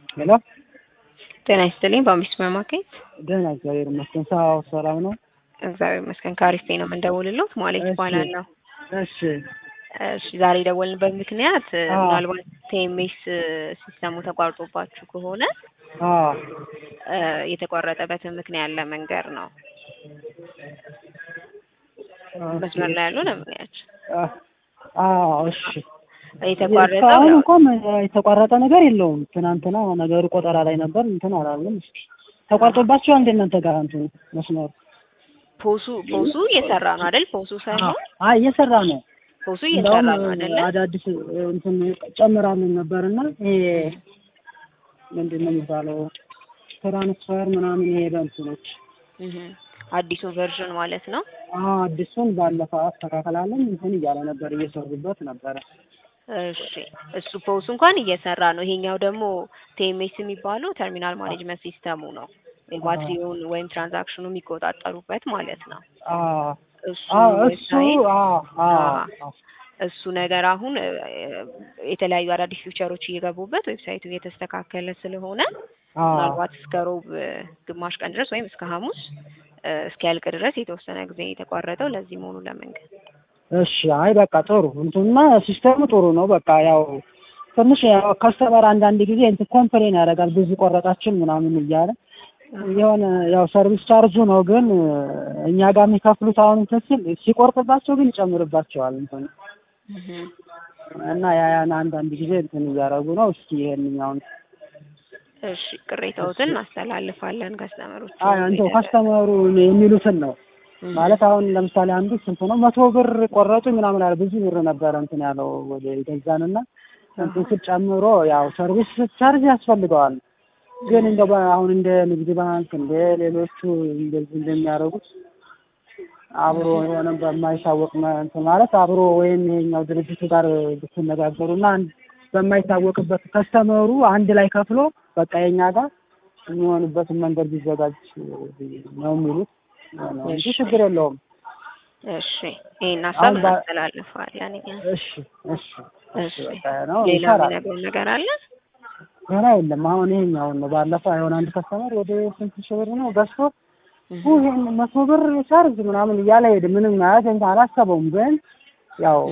ሄሎ ጤና ይስጥልኝ። በአምቢስ ሱፐር ማርኬት ደህና እግዚአብሔር ይመስገን። ሰው ሰላም ነው? እግዚአብሔር ይመስገን። ከአሪፍ ነው የምንደውልልዎት ማለት እሺ። ይባላለሁ። እሺ እሺ ዛሬ የደወልንበት ምክንያት አዎ። ምናልባት ቴሜስ ሲስተሙ ተቋርጦባችሁ ከሆነ አዎ እ የተቋረጠበትን ምክንያት ለመንገር ነው። መስመር ላይ ያሉ ለምክንያት አ- አዎ እሺ። የተቋረጠው እስካሁን ያው እንኳን የተቋረጠ ነገር የለውም። ትናንትና ነገሩ ቆጠራ ላይ ነበር እንትን አላለም። እስኪ ተቋርጦባችኋል እንደ እናንተ ጋር እንትኑ መስመሩ? ፖሱ ፖሱ እየሰራ ነው አይደል? ፖሱ ሳይሆን አይ እየሰራ ነው። ፖሱ እየሰራ እንደውም ነው አይደለ? አዳዲስ እንትን ጨምራለን ነበርና ይሄ ምንድን ነው የሚባለው ትራንስፈር ምናምን ይሄ በእንትኖች እህ አዲሱ ቨርዥን ማለት ነው። አዎ አዲሱን ባለፈው አስተካከላለን እንትን እያለ ነበር እየሰሩበት ነበረ። እሺ እሱ ፖሱ እንኳን እየሰራ ነው። ይሄኛው ደግሞ ቴሜስ የሚባለው ተርሚናል ማኔጅመንት ሲስተሙ ነው። የባትሪውን ወይም ትራንዛክሽኑ የሚቆጣጠሩበት ማለት ነው። አዎ እሱ አዎ እሱ ዌብሳይት አዎ አዎ አዎ። እሱ ነገር አሁን እ፣ የተለያዩ አዳዲስ ፊውቸሮች እየገቡበት ዌብሳይቱ እየተስተካከለ ስለሆነ አዎ ምናልባት እስከ ሮብ እ፣ ግማሽ ቀን ድረስ ወይም እስከ ሐሙስ እ፣ እስኪያልቅ ድረስ የተወሰነ ጊዜ የተቋረጠው ለዚህ መሆኑ ለመንገድ እሺ አይ በቃ ጥሩ እንትንማ ሲስተሙ ጥሩ ነው። በቃ ያው ትንሽ ያው ከስተመር አንዳንድ ጊዜ እንትን ኮምፕሌን ያደርጋል ብዙ ቆረጣችን ምናምን እያለ የሆነ ያው ሰርቪስ ቻርጁ ነው ግን እኛ ጋር የሚከፍሉት አሁን እንትን ሲል ሲቆርጥባቸው ግን ይጨምርባቸዋል እንትን እህ እና ያ ያን አንዳንድ ጊዜ እንትን እያደረጉ ነው። እስኪ ይሄንኛውን እሺ ቅሬታዎትን እናስተላልፋለን ከስተመሮች አይ አንተው ከስተመሩ የሚሉትን ነው ማለት አሁን ለምሳሌ አንዱ ስንት ነው መቶ ብር ቆረጡ ምናምን አለ ብዙ ብር ነበረ እንትን ያለው ወደ ገዛንና እንትን ስል ጨምሮ ያው ሰርቪስ ቻርጅ ያስፈልገዋል ግን እንደ አሁን እንደ ንግድ ባንክ እንደ ሌሎቹ እንደዚህ እንደሚያደርጉት አብሮ የሆነ በማይታወቅ መ- እንትን ማለት አብሮ ወይም ይሄኛው ድርጅቱ ጋር ብትነጋገሩና አንድ በማይታወቅበት ከስተመሩ አንድ ላይ ከፍሎ በቃ የኛ ጋር የሚሆንበትን መንገድ ቢዘጋጅ ነው የሚሉት ነው እንጂ እሺ። ችግር የለውም። እሺ ይሄን ሀሳብ አሁን በ- እናስተላልፋለን እኛ እሺ እሺ እሺ እሺ በቃ ነው ሌላ ይሰራል። የሚነግሩን ነገር አለ? ገና የለም። አሁን ይሄኛውን ነው ባለፈው የሆነ አንድ ከስተመር ወደ ስንት ሺህ ብር ነው ገዝቶ እህ ኡ ይሄን መቶ ብር ቻርጅ ምናምን እያለ ሄደ። ምንም ማለት እንትን አላሰበውም፣ ግን ያው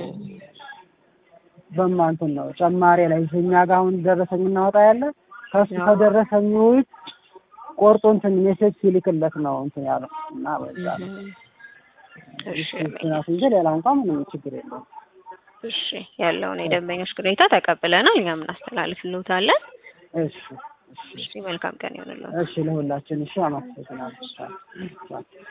በማንትን ነው ጨማሪ ላይ እኛ ጋር አሁን ደረሰኝ እናወጣ ያለ ከሱ አዎ። ከደረሰኝ ውጭ ቆርጦ እንትን ሜሴጅ ሲልክለት ነው እንትን ያለው እና በዛ ነው እሺ እሱ ምክንያት እንጂ ሌላ እንኳን ምንም ችግር የለውም። እሺ ያለውን የደንበኞች ቅሬታ ተቀብለናል። እኛም እናስተላልፍልዎታለን። እሺ እሺ እሺ መልካም ቀን ይሁንልዎት። እሺ ለሁላችን እሺ አመሰግናለሁ።